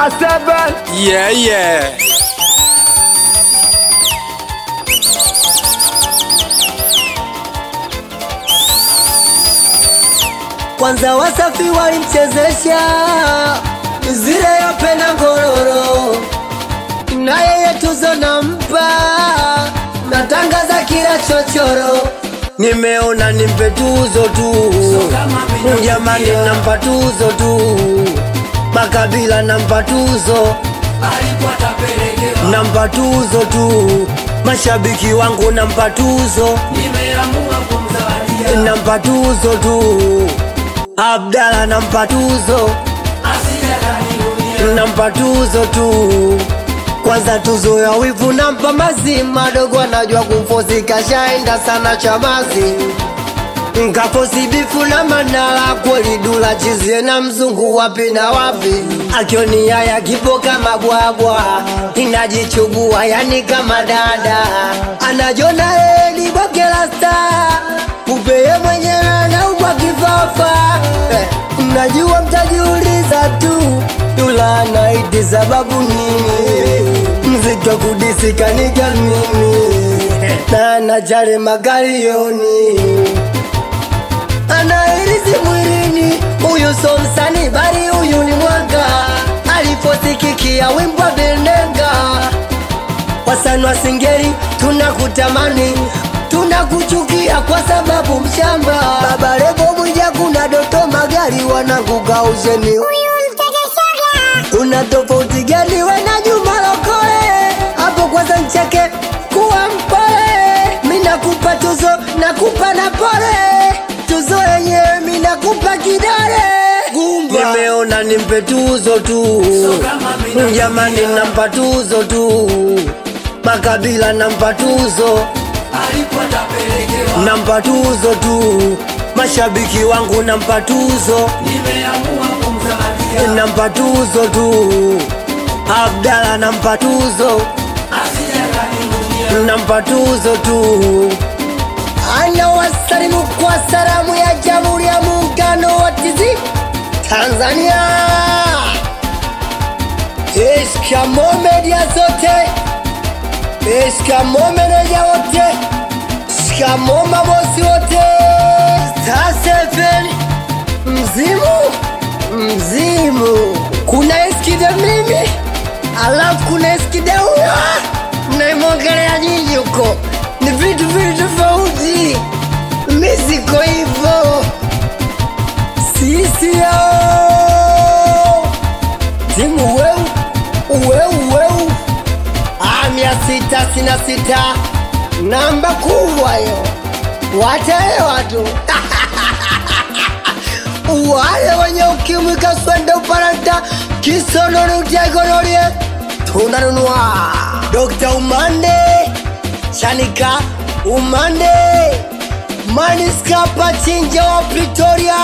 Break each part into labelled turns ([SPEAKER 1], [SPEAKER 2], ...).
[SPEAKER 1] A7
[SPEAKER 2] Yeah, yeah.
[SPEAKER 3] Kwanza Wasafi walimchezesha zile yapenda ngororo, na yeye tuzo nampa, natangaza kila chochoro. Nimeona nimpe tuzo tu, jamani, nampa tuzo tu, makabila nampa tuzo, nampa tuzo tu, mashabiki wangu nampa tuzo, nampa tuzo tu, Abdala nampa tuzo, nampa tuzo tu. Kwanza tuzo ya wivu nampa mazima, dogo anajua kumfosi, kashaenda sana chamazi nkafosi bifu na manala kweli dula chizie na mzungu wapi na wapi akioni haya kipo kama bwabwa inajichubua yani kama dada anajona yeye ni bonge la star upeye mwenyewe anaumwa kifafa eh, najua mtajiuliza tu dula anaiti sababu nini mziki wa kudisikaniga mimi na najali magalioni anairizi mwilini, huyu so msanii bali huyu ni mwanga, alipotikikia wimbo bendenga. Wasanii wa Singeli tunakutamani, tunakuchukia kwa sababu mshamba. Baba Levo Mwija, kuna Doto Magari, wanakugausheni una tofauti gani we na Juma Lokole? Hapo kwanza ncheke kuwa mpole, mi nakupa tuzo, nakupa na pole, tuzo yenyewe mi nakupa kidole. Nimeona nimpe tuzo tu, jamani, nampa tuzo tu, makabila nampa tuzo, nampa tuzo tu, mashabiki wangu nampa tuzo, nampa tuzo tu, Abdala nampa tuzo, nampa tuzo tu. Ana wasalimu kwa salamu ya Jamhuri ya Muungano wa TZ Tanzania. Shikamoo media zote, shikamoo meneja wote, shikamoo mabosi wote. Star Seven mzimu mzimu, kuna eskide mimi alafu kuna eskide huyo mnaimwongelea nyinyi huko, ni vitu vitu tofauti. Mi siko hivyo, sisi yao timu weu weu weu, Ah, mia sita sina sita, namba kubwa yo, wataelewa tu wale wenye ukimwi kaswende uparanta kisonono utiagonorie tunanunua Dr. Umande Chanika Umande Maniska Pachinja wa Pretoria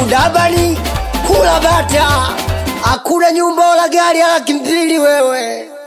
[SPEAKER 3] Tudabani kula bata hakuna nyumba wala gari ala kimbili wewe